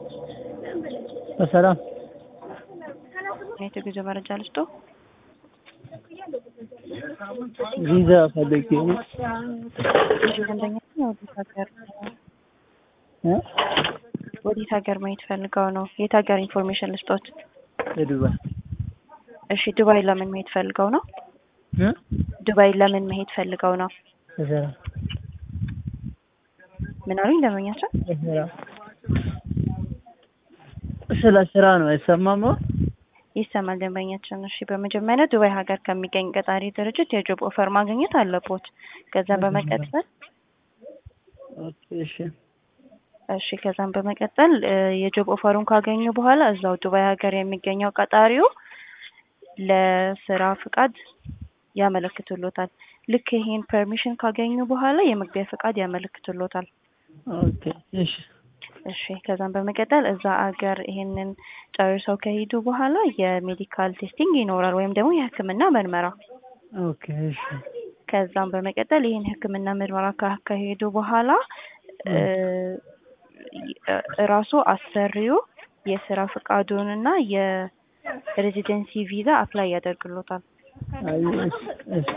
በሰላም የጉዞ መረጃ ልስጦ? ቪዛ ፈልጌ ነው። ደንበኛ ወዴት ሀገር እ ወዴት ሀገር ማየት ፈልገው ነው? የት ሀገር ኢንፎርሜሽን ልስጦት? የዱባይ እሺ ዱባይ ለምን መሄድ ፈልገው ነው? እ ዱባይ ለምን መሄድ ፈልገው ነው? በስራ ምን አሉኝ ደንበኛችን? በስራ ስለ ስራ ነው አይሰማም? ይሰማል ደንበኛችን። እሺ በመጀመሪያ ዱባይ ሀገር ከሚገኝ ቀጣሪ ድርጅት የጆብ ኦፈር ማግኘት አለቦት። ከዛ በመቀጠል ኦኬ እሺ እሺ ከዛም በመቀጠል እ የጆብ ኦፈሩን ካገኙ በኋላ እዛው ዱባይ ሀገር የሚገኘው ቀጣሪው ለስራ ፍቃድ ያመለክቱሎታል። ልክ ይሄን ፐርሚሽን ካገኙ በኋላ የመግቢያ ፍቃድ ያመለክቱሎታል። ኦኬ እሺ እሺ ከዛም በመቀጠል እዛ አገር ይሄንን ጨርሰው ከሄዱ በኋላ የሜዲካል ቴስቲንግ ይኖራል ወይም ደግሞ የሕክምና ምርመራ። ኦኬ እሺ ከዛም በመቀጠል ይሄን ሕክምና ምርመራ ካካሄዱ በኋላ እ ራሱ አሰሪው የስራ ፍቃዱንና የሬዚደንሲ ቪዛ አፕላይ ያደርግሎታል። አይ እሺ እሺ